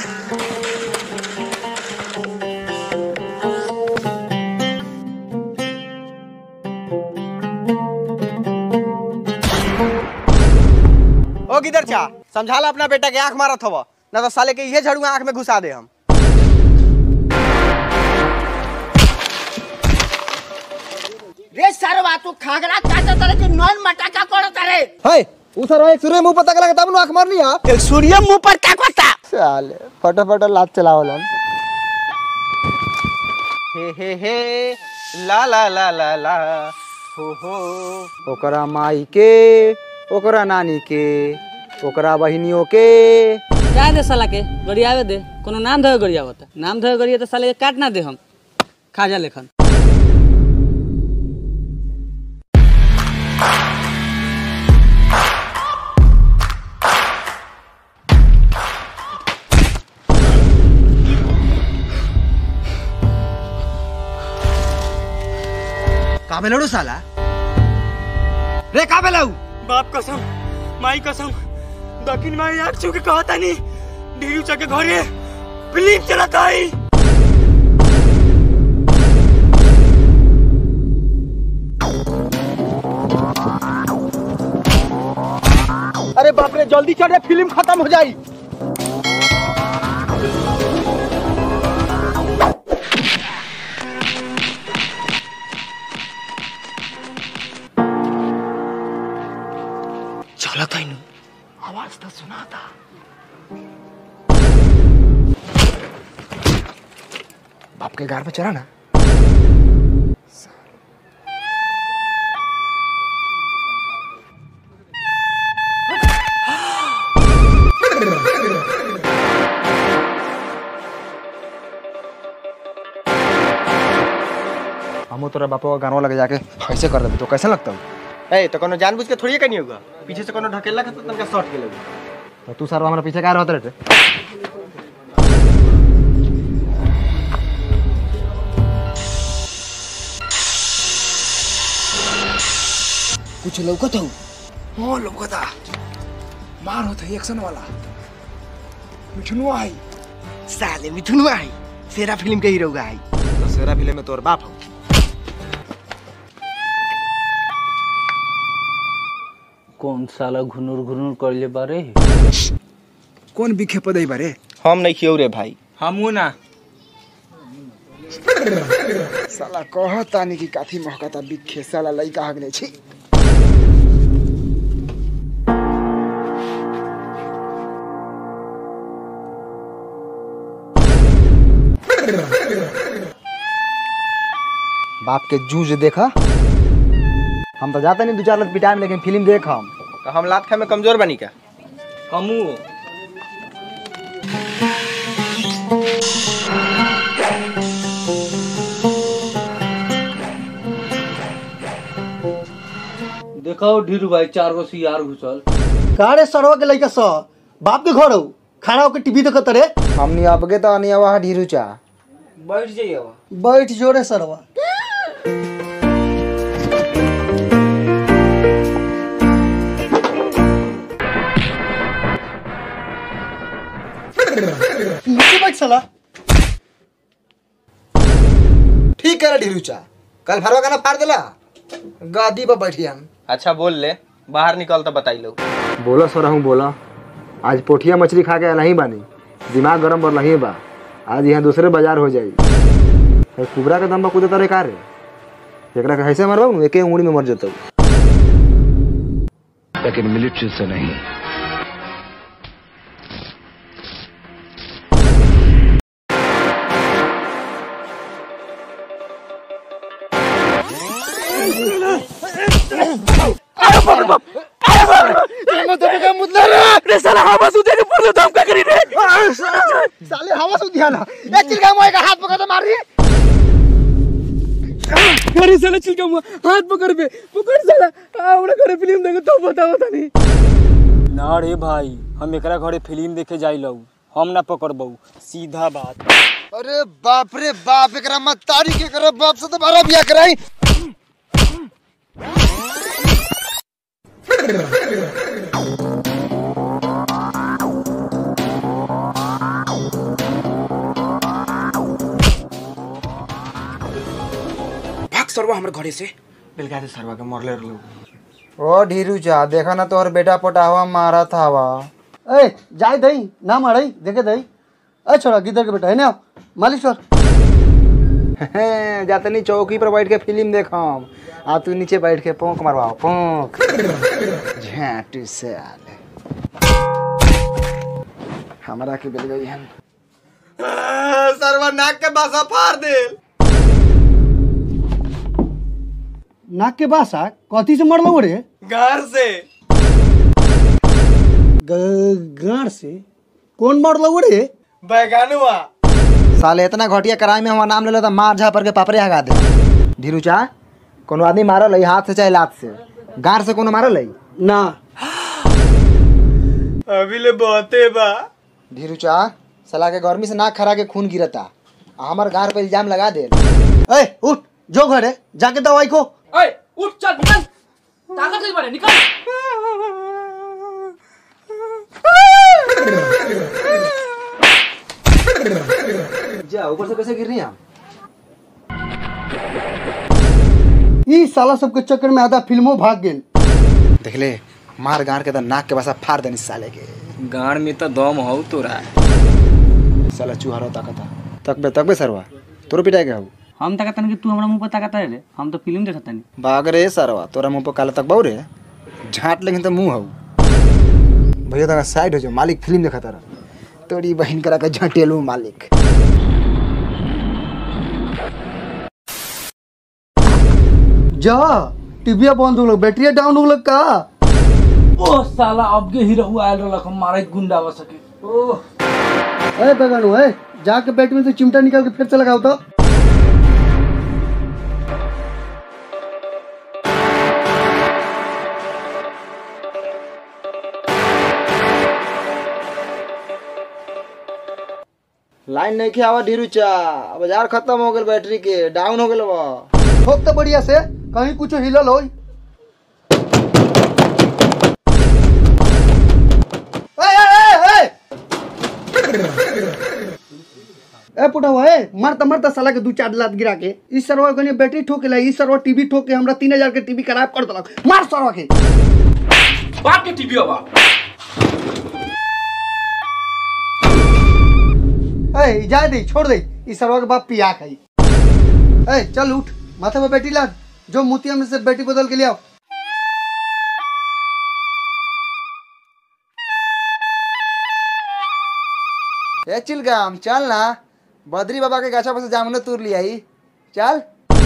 ओ किधर चा समझाला अपना बेटा के आंख मारत हव ना तो साले के इहे झड़ुआ आंख में घुसा दे हम रे सरवा तू खागरा काटा तरह के नॉन मटाका कोड़ा तारे है उ सर एक सूर्य मुंह पता लगा तब आंख मारनी हां एक सूर्य मुंह पर का कोता साले फटाफट लात चलावलन हे हे हे ला ला ला ला ला हो हो ओकरा माई के ओकरा नानी के ओकरा बहिनियों के क्या दे साला के गरियावे दे कोनो नाम धोए गरियावत नाम धोए गरिया तो साले के काट ना दे हम खाजा लेखन का बेलड़ू साला रे का बेलऊ बाप कसम माई कसम दक्षिण माई आग छू के कहता नहीं ढेरी चके घरे फिल्म चलाता है अरे बाप रे जल्दी चल रे फिल्म खत्म हो जाई चला था इन आवाज तो सुना था बाप के घर पे चला ना हम तोरा बापा का गानवा लगे जाके ऐसे कर देते तो कैसा लगता है ए तो कोनो जानबूझ के थोड़ी कनी होगा पीछे से कोनो ढकेला के तो तनका शॉट के लगे तो तू सर हमारे पीछे क्या रहते रहते कुछ लौकत हो हाँ लौकता मार होता एक्शन वाला मिठुनुआ आई साले मिथुन आई सेरा फिल्म के हीरो आई तो सेरा फिल्म में तोर बाप हो कौन साला घुनुर घुनुर कर ले बारे कौन बिखे पदई बारे हम नहीं खियो रे भाई हमू ना साला कहतानी कि काथी महकता बिखे साला लइका हगने छी बाप के जूझ देखा हम तो जाते नहीं दो चार लत पिटाए में लेकिन फिल्म देख हम तो हम लात खाए में कमजोर बनी का हमू देखो ढीरू भाई चार गो सियार घुसल कारे सरवा के लइका स बाप के घर हो खाना होके टीवी देखत रे हमनी अबगे तो अनिया वहाँ ढीरू चा बैठ जाइए बैठ जोरे सरवा नीचे बैठ साला ठीक है ढीरू चा कल भरवा गाना फाड़ देला गादी पर बैठी हम अच्छा बोल ले बाहर निकल तो बताई लो बोला सर हूँ बोला आज पोठिया मछली खा के नहीं बानी दिमाग गरम पर नहीं बा आज यहाँ दूसरे बाजार हो जाई है कुबरा के दम पर कूदे तारे का रे एकरा के कैसे मरबा नु एके उंगली में मर जतौ लेकिन मिलिट्री से नहीं साले हवा से दिया ना एक चिल्का मोए का हाथ पकड़ के मार दी अरे साला चिलका मुआ हाथ पकड़ पे पकड़ साला आवड़ा घरे फिल्म देखो तो बताओ तनी ना रे भाई हम एकरा घरे फिल्म देखे जाई लऊ हम ना पकड़बऊ सीधा बात अरे बाप रे बाप एकरा मत तारी के करे बाप से तो बारा बिया कराई सरवा हमर घरे से बिलका दे सरवा के मरले रहलो ओ ढीरू चा देखा ना तोहर बेटा पटावा मारा था हवा ए जाए दई ना मारई देखे दई ए छोड़ा गिदर के बेटा है ना मालिश कर जातनी चौकी पर बैठ के फिल्म देखम आ तू नीचे बैठ के पोंक मरवाओ पोंक झाटू से आले हमरा के बेल गई हन सरवा नाक के बासा फाड़ दे नाक के बासा कथी से मरलो रे घर से ग- गाड़ से कौन मरलो रे बैगानुआ साले इतना घटिया कराई में हमारा नाम ले लो तो मार झा पर के पापड़े हगा दे धीरू चा कोनो आदमी मारल है हाथ से चाहे लात से गार से कोनो मारल है ना अभी ले बहुते बा धीरू चा साला के गर्मी से नाक खरा के खून गिरता आ हमर गार पे इल्जाम लगा दे ए उठ जो घरे जाके दवाई को ओए उठ चल निकल ताकत नहीं बड़े निकल जा ऊपर से कैसे गिर रही हम ई साला सबके चक्कर में आधा फिल्मों भाग गेल देख ले मार गार के तो नाक के बसा फाड़ देनी साले के गाड़ में तो दम हो तोरा साला चूहरो ताकता तकबे तकबे सरवा तोरो पिटाई के हऊ हम ताकतन कि तू हमरा मुंह पर ताकत रे हम तो फिल्म देखत नहीं भाग रे सरवा तोरा मुंह पर काला तक बहु रे झाट लेकिन तो मुंह हऊ भैया तोरा साइड हो जाओ मालिक फिल्म देखा तारा तोरी बहन करा के झटेलू मालिक जा टीविया बंद हो गल बैटरिया डाउन हो गल का ओ साला अब के हीरो आयल रहलक हम मारे गुंडा बस सके ओ ए बेगानु ए जाके बैटरी में से चिमटा निकाल के फिर से लगाओ तो लाइन नहीं के आवा ढीरू चा बाजार खत्म हो गेल बैटरी के डाउन हो गेल बा ठोक तो बढ़िया से कहीं कुछ हिलल हो ए पुटवा ए मरता मरता साला के दू चार लात गिरा के इस सरवा कने बैटरी ठोके ला इस सरवा टीवी ठोक के हमरा तीन हजार के टीवी खराब कर देलक मार सरवा के बाप के टीवी बा ए जा दे छोड़ दे इस सरवा के बाप पिया खाई ए चल उठ माथे पे बैठी लाद जो मोतिया में से बैटरी बदल के ले आओ ए चिलगाम चल ना बद्री बाबा के गाछा पर से जामुन तूर लिया ही चल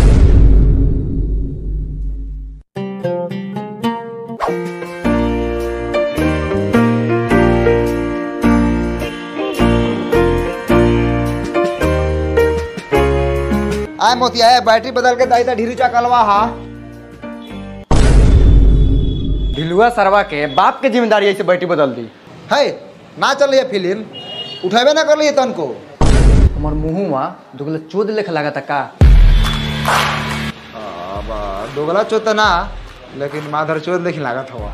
आय मोतिया है बैटरी बदल के दाई ढीरू चा कलवा हा ढिलुआ सरवा के बाप के जिम्मेदारी ऐसे बैठी बदल दी है ना चल रही है फिल्म उठेबे ना कर लिए तन को हमर मुंहुआ दुगला चोद लेख लागता का दोगला चोत तो ना लेकिन माधर चोत लेकिन लागत हवा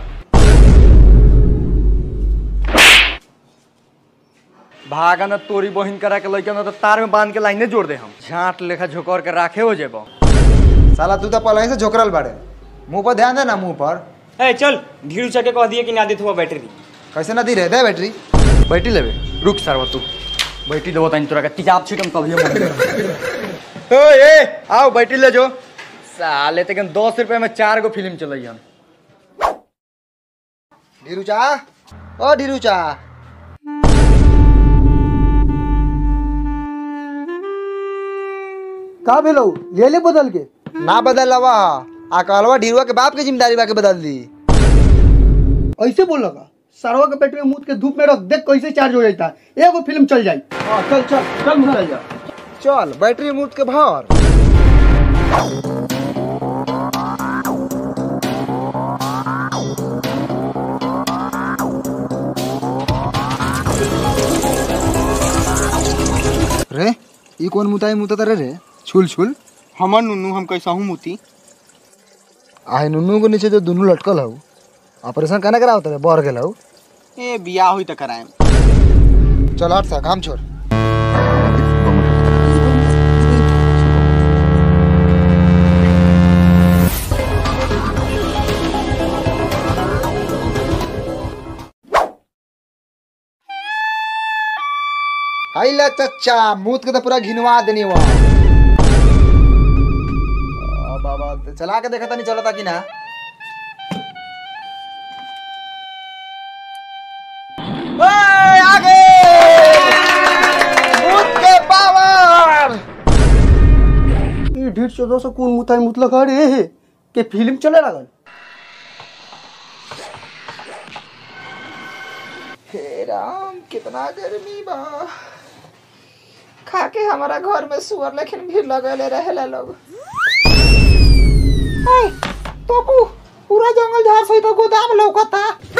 भागा न तोरी बहिन करा के लइका न तो तार में बांध के लाइने जोड़ दे हम झाट लेखा झोकर के राखे हो जेबो साला तू तो पहले ही से झोकरल बाड़े मुंह पर ध्यान दे ना मुंह पर ए चल ढीरू चके कह दिए कि ना देत हुआ बैटरी कैसे ना दी रहे दे बैटरी बैठी लेबे रुक सरवा तू बैठी देबो तनी तोरा के तेजाब छिटम तभी हम ओ ए आओ बैठी ले जो साले तक दस रुपए में चार गो फिल्म चलई हम ढीरू चा ओ ढीरू चा का भेलो ले ले बदल के ना बदल लवा आ कहलवा ढीरुआ के बाप के जिम्मेदारी बा के बदल दी ऐसे बोल लगा सरवा के बैटरी में मुद के धूप में रख देख कैसे चार्ज हो जाता है एगो फिल्म चल जाई हाँ चल चल चल चल जा चल बैटरी मुफ्त के भर रे ई कौन मुताई मुता रे रे छुल छुल हमर नुनू हम कैसा हूँ मुती आहे नुनू के नीचे जो दुनू लटकल हऊ ऑपरेशन कहना करा होता रे बढ़ गेल हऊ ए बियाह हुई तो कराएम चल हट सा काम छोड़ हाई ले चच्चा मूत के तो पूरा घिनवा देनी वहाँ बाबा चला के देखा नहीं चलता कि ना ओए, आगे मूत के पावर ई ढीठ चौदह सौ कौन मुताई मुतलक अरे के फिल्म चले लगल हे राम कितना गर्मी बा खा के हमारा घर में सुअर लेकिन भी लगले रहेला लोग तो पूरा जंगल झाड़ सहित गोदाम लौकता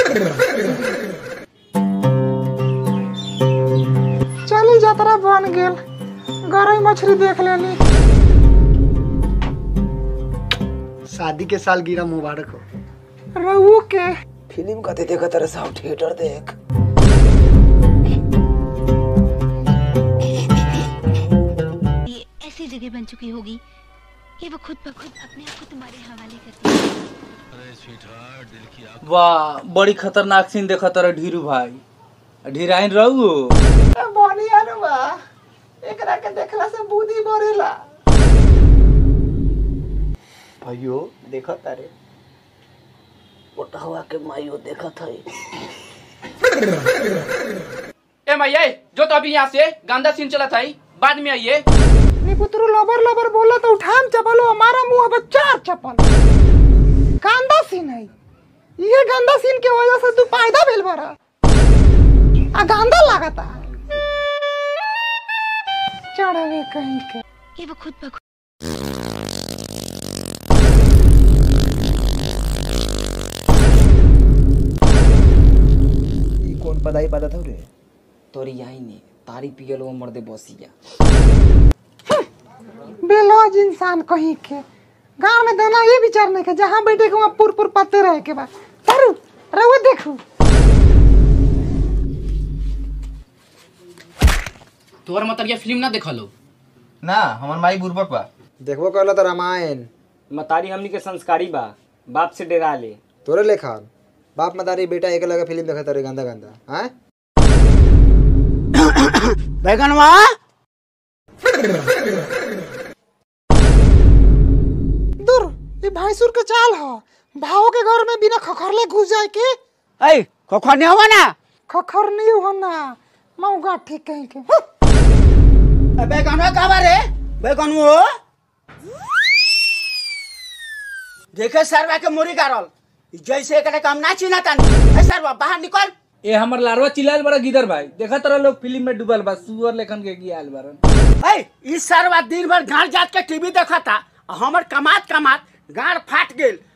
चली जात्रा बन गेल गरई मछली देख लेनी शादी के साल गिरा मुबारक हो रहू के फिल्म कते देखा तेरे साहब थिएटर देख ये ऐसी जगह बन चुकी होगी कि वो खुद ब खुद अपने आप को तुम्हारे हवाले करती है वाह बड़ी खतरनाक सीन देखा तारा ढीरू भाई ढीराइन रहू बनी अनुबा एकरा के देखला से बुद्धि बढ़ेला भाइयों देखा तारे मोटहवा के माइयो देखा था ए मैया जो तो अभी यहाँ से गंदा सीन चला था बाद में आइए निपुत्रु लबर लबर बोला तो उठाम चपलो हमारा मुंह अब चार चपल गंदा सीन है ये गंदा सीन के वजह से तू पैदा भेल बरा आ गंदा लागता चढ़वे कहीं के कि वो खुद ब खुद ई कौन पदाई पता था रे तोरी यही नहीं तारी पियल वो मर्दे बसिया बेलौज इंसान कहीं के गांव में दाना ये विचार नहीं के जहाँ बैठे के वहाँ पुर पुर पत्ते रहे के बाद तरु रहो देखू तोहर मतलब ये फिल्म ना देखा लो ना हमार माई बुर्बक बा देखबो कहला तो रामायण मतारी हमनी के संस्कारी बा बाप से डरा ले तोरे लेखा बाप मदारी बेटा एक लगे फिल्म देखा तारे गंदा गंदा हैं बैगनवा दूर ये भैंसुर के चाल ह भाव के घर में बिना खखरले घुस जाए के ऐ खोखा नहीं हुआ ना खखर नहीं हो ना मऊगा ठीक कहीं के बैगनवा कहाँ रे बैगनवो देखे सरवा के मुरी गारल जैसे एकरे काम ना चिना तानी ए सरवा बाहर निकल ए हमर लारवा चिल्लाल बड़ा गिदर भाई देखा तारा लोग फिल्म में डूबल बा सुअर लेखन के गियाल बारन ऐ ई सरवा दिन भर गाड़ जात के टीवी देखता आ हमर कमात कमात गाड़ फाट गेल